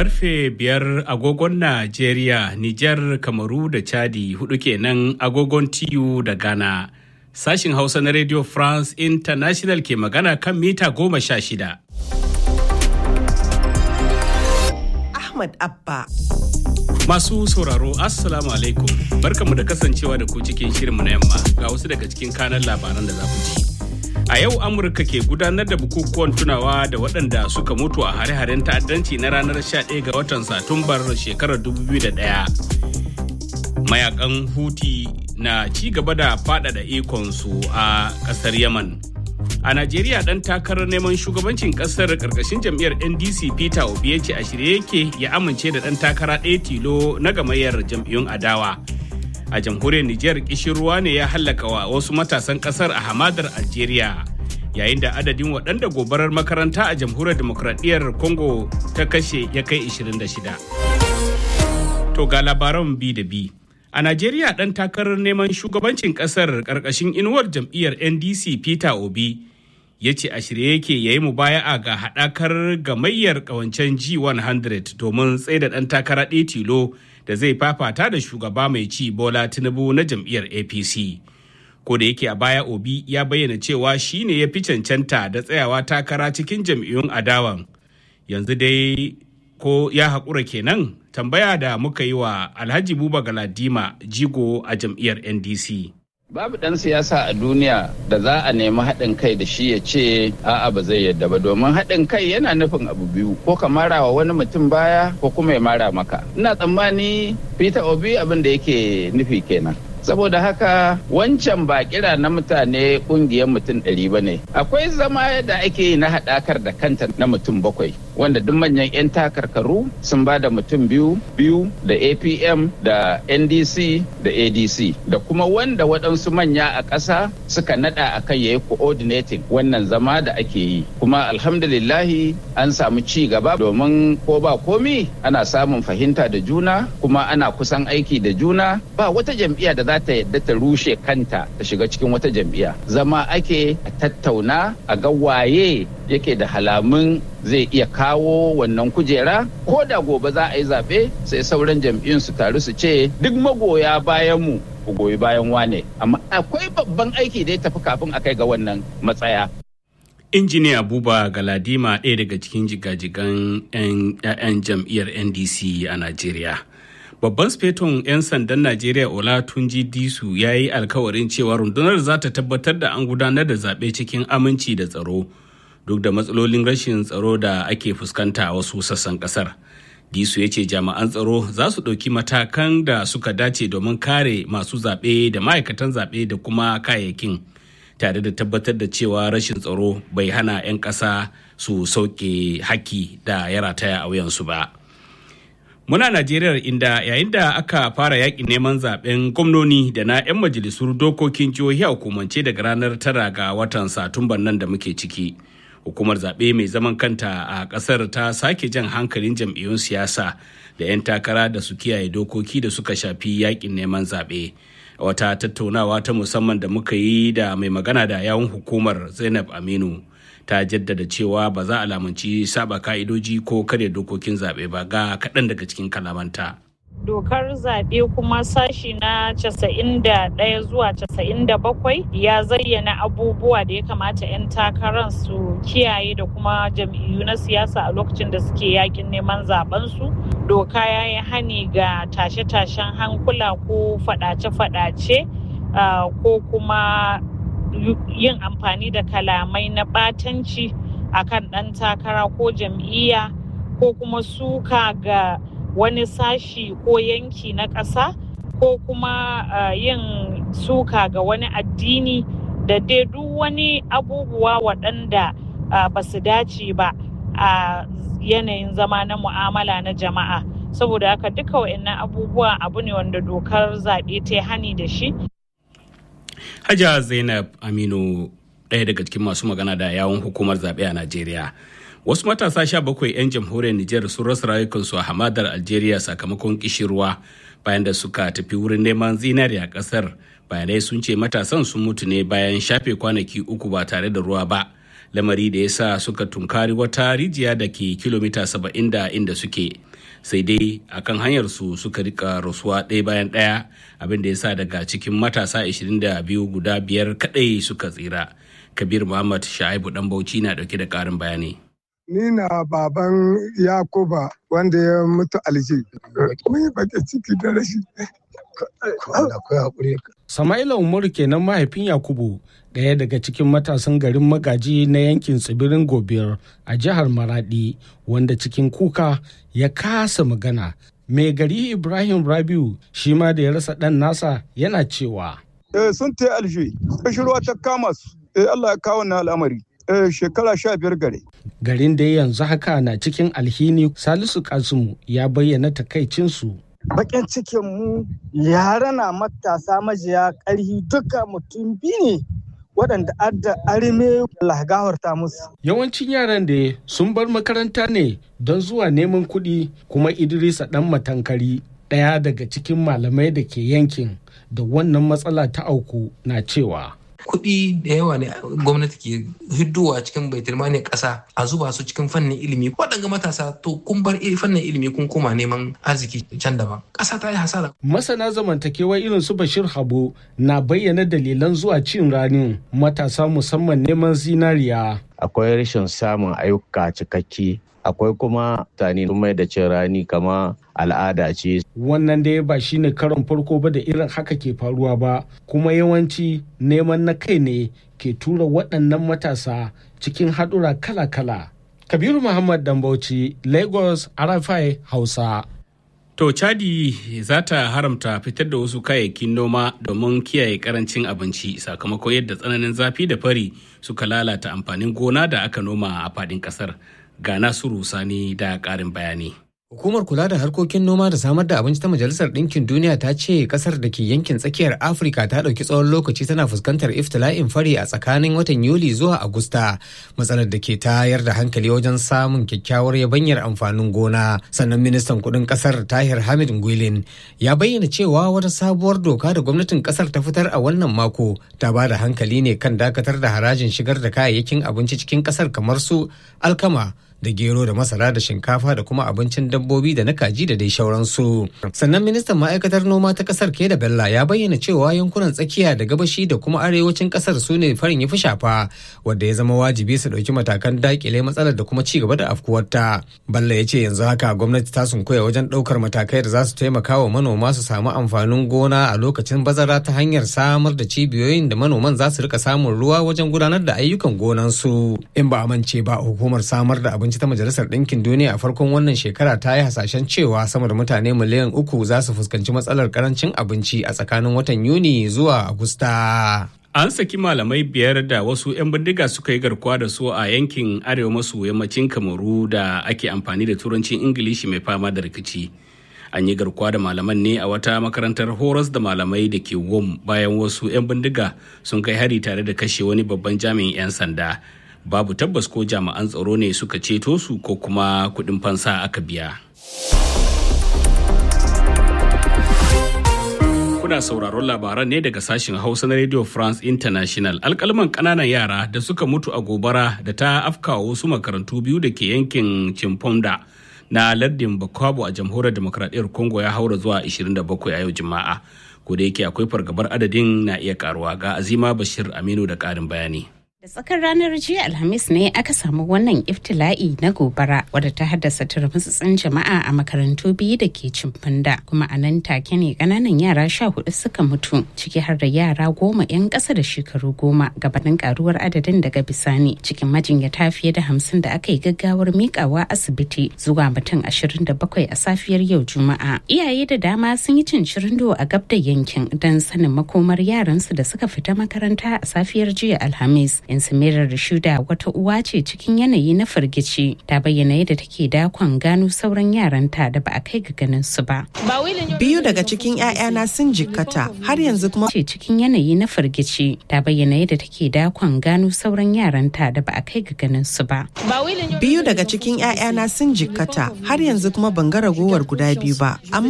karfe biyar agogon Najeriya, Nijar, Kamaru da Chadi hudu kenan agogon TU da Ghana. Sashin Hausa na Radio France International ke magana kan mita goma sha shida. Ahmad Abba. Masu sauraro, Assalamu alaikum. Barkamu da kasancewa da ku cikin shirinmu na yamma ga wasu daga cikin kanan labaran da za ku ji. A yau Amurka ke gudanar da bukukuwan tunawa da waɗanda suka mutu a hare-haren ta'addanci na ranar 11 ga watan Satumbar shekarar 2001. Mayakan Huti na ci gaba da faɗaɗa ikonsu a ƙasar Yaman. A Najeriya ɗan takarar neman shugabancin ƙasar ƙarƙashin jam'iyyar NDC Peter Obi ya ce a shirye yake ya amince da ɗan takara ɗaya tilo na gamayyar jam'iyyun adawa. a jamhuriyar Nijar ruwa ne ya hallaka wa wasu matasan kasar a hamadar Algeria yayin da adadin waɗanda gobarar makaranta a jamhuriyar demokradiyyar Congo ta kashe ya kai 26. To ga labaran bi da bi. A Najeriya ɗan takarar neman shugabancin ƙasar ƙarƙashin inuwar jam'iyyar NDC Peter Obi ya ce a shirye yake ya yi mubaya'a ga haɗakar gamayyar ƙawancen G100 domin tsaida ɗan takara ɗaya tilo da zai fafata da shugaba mai ci bola tinubu na jam'iyyar apc ko da yake a baya obi ya bayyana cewa shi ne ya fi cancanta da tsayawa takara cikin jam'iyyun adawan yanzu dai ko ya haƙura kenan tambaya da muka yi wa alhaji buba galadima jigo a jam'iyyar ndc Babu ɗan siyasa a duniya da za a nemi haɗin kai da shi ya ce a'a ba zai yadda ba domin haɗin kai yana nufin abu biyu ko ka mara wa wani mutum baya ko kuma ya mara maka. Ina tsammani Peter Obi abin da yake nufi kenan. saboda haka wancan ba kira na mutane kungiyar mutum ɗari ba ne akwai zama da ake yi na haɗakar da kanta na mutum bakwai wanda duk manyan 'yan takarkaru sun ba da mutum biyu biyu da apm da ndc da adc da kuma wanda waɗansu manya a ƙasa suka naɗa a kan yayi coordinating wannan zama da ake yi kuma alhamdulillahi an samu ci gaba domin ko ba komi ana samun fahimta da juna kuma ana kusan aiki da juna ba wata jam'iyya da za ta yadda ta rushe kanta ta shiga cikin wata jam'iyya zama ake a tattauna a ga waye yake da halamun zai iya kawo wannan kujera ko da gobe za a yi zaɓe sai sauran jam'iyyun su taru su ce duk magoya bayan mu ku goyi bayan wane amma akwai babban aiki da ya tafi kafin a kai ga wannan matsaya injiniya buba galadima ɗaya daga cikin jigajigan 'yan jam'iyyar ndc a najeriya babban speton 'yan sandan najeriya olatunji disu ya yi alkawarin cewa rundunar za ta tabbatar da an gudanar da zaɓe cikin aminci da tsaro duk da matsalolin rashin tsaro da ake fuskanta a wasu sassan ƙasar disu ya ce jami'an tsaro za su ɗauki matakan da suka dace domin kare masu zaɓe da ma'aikatan zaɓe da kuma kayayyakin tare da tabbatar da cewa rashin tsaro bai hana 'yan ƙasa su sauke haki da ya rataya a wuyansu ba. Muna Najeriya inda yayin da aka fara yakin neman zaben gwamnoni da na 'yan majalisur dokokin jihohi a hukumance daga ranar tara ga watan Satumban nan da muke ciki. Hukumar zaɓe mai zaman kanta a ƙasar ta sake jan hankalin jam'iyyun siyasa da 'yan takara da su kiyaye dokoki da suka shafi yakin neman zaɓe. Wata tattaunawa ta musamman da muka yi da mai magana da yawun hukumar Zainab Aminu. ta jaddada cewa ba za a lamunci saba ka'idoji ko karya dokokin zaɓe ba ga kaɗan daga cikin kalamanta. dokar zaɓe kuma sashi na 91 zuwa 97 ya zayyana abubuwa da ya kamata 'yan takarar su kiyaye da kuma jam'iyyu na siyasa a lokacin da suke yakin neman su doka ya yi hani ga tashe-tashen hankula ko faɗace-faɗace ko kuma yin amfani da kalamai na ɓatanci akan ɗan takara ko jam'iyya ko kuma suka ga wani sashi ko yanki na ƙasa ko kuma uh, yin suka ga wani addini da dai duk wani abubuwa waɗanda uh, ba su dace ba a uh, yanayin zama na mu'amala na jama'a saboda haka duka wa'annan abubuwa abu ne wanda dokar zaɓe ta hani da shi Hajiya Zainab Aminu ɗaya daga cikin masu magana da yawon hukumar zaɓe a Najeriya. Wasu matasa sha bakwai 'yan jamhuriyar Nijar sun rasa rayukansu a hamadar Algeria sakamakon kishirwa bayan da suka tafi wurin neman zinari a ƙasar. Bayanai sun ce matasan sun mutu ne bayan shafe kwanaki uku ba tare da ruwa ba lamari da ya sa suka tunkari wata rijiya da ke kilomita 70 da inda suke sai dai akan hanyar su suka rika rasuwa ɗaya bayan ɗaya abin da ya sa daga cikin matasa 22 guda biyar kaɗai suka tsira kabir muhammad sha'ibu dan bauchi na ɗauke da ƙarin bayani ni na baban yakuba wanda ya mutu alje mun yi baƙin ciki da rashi Sama'ila Umaru kenan mahaifin Yakubu ɗaya daga cikin matasan garin magaji na yankin tsibirin Gobir a jihar Maradi wanda cikin kuka ya kasa magana. Mai gari Ibrahim Rabiu shi ma da ya rasa ɗan nasa yana cewa. sun ta alje, ruwa ta kama su, Allah ya kawo na al'amari. shekara sha biyar gare. Garin da yanzu haka na cikin alhini Salisu Kasimu ya bayyana takaicinsu. bakin cikin mu yara na matasa majiya ƙarhi duka mutum biyu ne waɗanda adda arime lahgawarta musu. Yawancin yaran da sun bar makaranta ne don zuwa neman kuɗi kuma Idrisa ɗan matankari ɗaya daga cikin malamai da ke yankin da wannan matsala ta auku na cewa. kuɗi da yawa ne gwamnati ke hiddowa cikin baitulmani ƙasa a zuba su cikin fannin ilimi waɗanga matasa to kun bar fannin ilimi kun koma neman arziki can daban ƙasa ta yi hasara. masana zamantakewa irin su bashir habu na bayyana dalilan zuwa cin ranin matasa musamman neman zinariya. akwai rashin samun ayyuka cikakke akwai kuma mutane sun mai da cin rani kama al'ada ce. Wannan dai ba shi ne karon farko ba da irin haka ke faruwa ba, kuma yawanci neman na kai ne ke tura waɗannan matasa cikin haɗura kala-kala. Kabiru Muhammad Dambauci, Lagos, Arafai, Hausa. To Chadi za ta haramta fitar da wasu kayayyakin noma domin kiyaye karancin abinci sakamakon yadda tsananin zafi da fari suka lalata amfanin gona da aka noma a faɗin ƙasar. Ga Nasiru Sani da ƙarin bayani. Hukumar kula da harkokin noma da samar da abinci ta Majalisar Ɗinkin Duniya ta ce kasar da ke yankin tsakiyar Afirka ta ɗauki tsawon lokaci tana fuskantar iftila'in fari a tsakanin watan Yuli zuwa Agusta, matsalar da ke tayar da hankali wajen samun kyakkyawar yabanyar amfanin gona. Sannan ministan kuɗin kasar Tahir Hamid Ngwilin ya bayyana cewa wata sabuwar doka da gwamnatin kasar ta fitar a wannan mako ta ba da hankali ne kan dakatar da harajin shigar da kayayyakin abinci cikin kasar kamar su alkama, da gero da masara da shinkafa da kuma abincin dabbobi da na kaji da dai shauransu. Sannan ministan ma'aikatar noma ta kasar Keda Bella ya bayyana cewa yankunan tsakiya da gabashi da kuma arewacin kasar su ne farin ya fi shafa wadda ya zama wajibi su ɗauki matakan dakile matsalar da kuma ci gaba da afkuwarta. Bella ya ce yanzu haka gwamnati ta sunkuya wajen ɗaukar matakai da za su taimaka wa manoma su samu amfanin gona a lokacin bazara ta hanyar samar da cibiyoyin da manoman za su rika samun ruwa wajen gudanar da ayyukan gonansu. In ba amince ba hukumar samar da abinci abinci ta majalisar ɗinkin duniya a farkon wannan shekara ta yi hasashen cewa sama da mutane miliyan uku za su fuskanci matsalar karancin abinci a tsakanin watan yuni zuwa agusta An saki malamai biyar da wasu 'yan bindiga suka yi garkuwa da su a yankin arewa maso yammacin Kamaru da ake amfani da turancin Ingilishi mai fama da rikici. An yi garkuwa da malaman ne a wata makarantar horas da malamai da ke Wom bayan wasu 'yan bindiga sun kai hari tare da kashe wani babban jami'in 'yan sanda. babu tabbas ko jami'an tsaro ne suka ceto su ko kuma kuɗin fansa aka biya. Kuna sauraron labaran ne daga sashen Hausa na Radio France International. Alkalman ƙananan yara da suka mutu a gobara da ta afkawa wasu makarantu biyu da ke yankin Chimponda na lardin Bakwabo a jamhuriyar demokradiyyar Congo ya haura zuwa 27 a yau Juma'a. Ko da yake akwai fargabar adadin na iya karuwa ga Azima Bashir Aminu da ƙarin bayani. Da tsakar ranar jiya Alhamis ne aka samu wannan iftila'i na gobara wadda ta haddasa turmutsutsun jama'a a makarantu biyu da ke cimfanda kuma a nan take ne kananan yara sha hudu suka mutu ciki har da yara goma 'yan ƙasa da shekaru goma gabanin karuwar adadin daga bisani cikin majinyata fiye da hamsin da aka yi gaggawar mikawa asibiti zuwa mutum ashirin da bakwai a safiyar yau juma'a. Iyaye da dama sun yi cin cirindo a gab da yankin don sanin makomar yaransu da suka fita makaranta a safiyar jiya Alhamis. Insimirar Rashuda wata uwa ce cikin yanayi na firgici ta bayyana yadda take dakon gano sauran yaranta da ba a kai ga ganin su ba. Biyu daga cikin 'ya'yana sun jikkata har yanzu kuma ce cikin yanayi na firgici ta bayyana yadda take dakon gano sauran yaranta da ba a kai ga ganin su ba. Biyu daga cikin 'ya'yana sun jikkata har yanzu kuma ban ga ragowar guda biyu ba amma